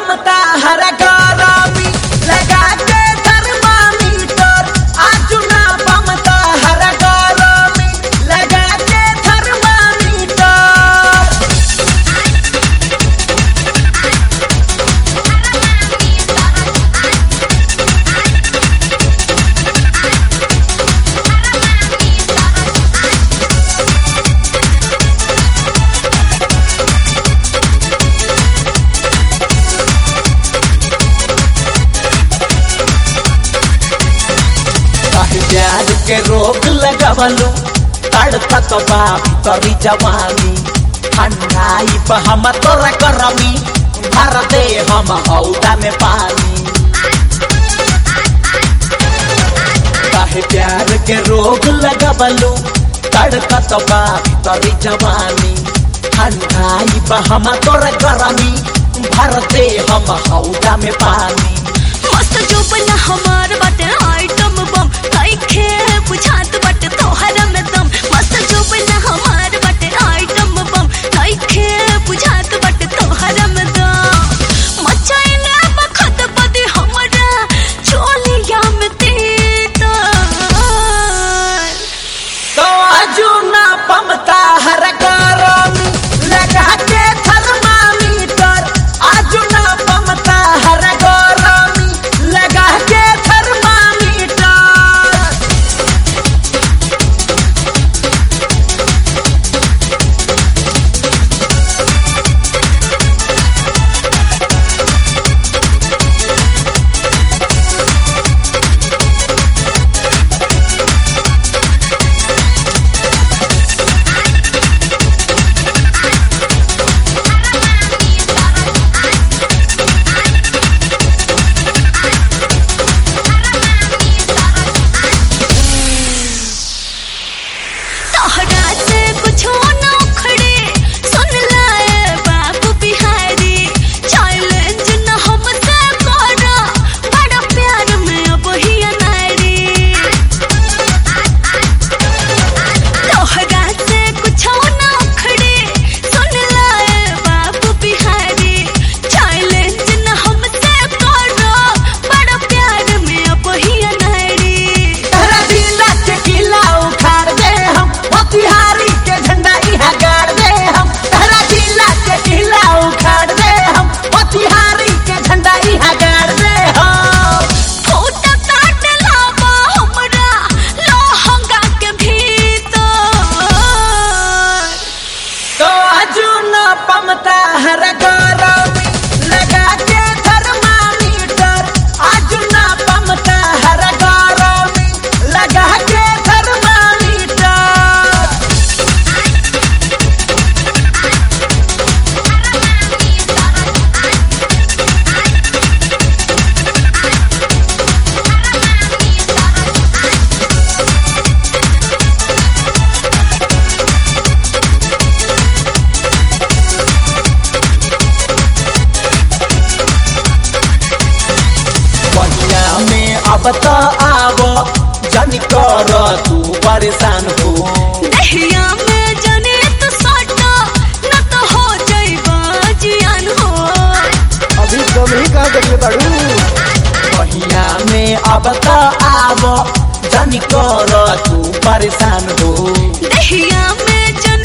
पमता हर गरमी लगा के थर्मामीटर आजू ना पमता हर गरमी लगा के थर्मामीटर काहे प्यार के रोग लगवलू तड़पत बा तरी जवानी ठंडाई पे हम तोरा करमी भर दे हम हौदा में पानी काहे प्यार के रोग लगवलू तड़पत बा तरी जवानी ठंडाई पे हम तोरा करमी भर दे हम हौदा में पानी मस्त जो बना हमार बाटे आइटम बम काइखे बुझात बाटे तोहरा में दम मस्त जो बना हमार बाटे आइटम बम काइखे बुझात बाटे तोहरा में दम मचाइले बखत बदी हमरा चोलिया में तीता तो आजू ना पमता हर गरमी लगा के थर्मामीटर आजू ना पमता हर गरमी लगा के थर्मामीटर तोहरा से कुछो न उखड़े सुन लाए बाबू बिहारी चैलेंज न हमसे करा बड़ा प्यार में अब ही अनारी तोहरा से कुछो न उखड़े सुन लाए बाबू बिहारी चैलेंज न हमसे करा बड़ा प्यार में अब ही अनारी तहरा जिला के किला उखाड़ दे हम मोतिहारी के झंडा इहा गाड़ दे हम तहरा जिला के किला उखाड़ दे हम मोतिहारी के झंडा इहा गाड़ दे हम फूटा काट लावा हमरा लोहंगा के भीतर तो आजू न पमता हर गरमी लगा के थर्मामीटर आजू न पमता हर गरमी लगा के थर्मामीटर बनिया में अब तो आवो जन कर तू परेशान हो दहिया में जने तो सटा न तो हो जाइबा जियान हो अभी कम ही कहा देखले बाड़ू बहिया में अब तो आवो जन कर तू परेशान हो दहिया में जने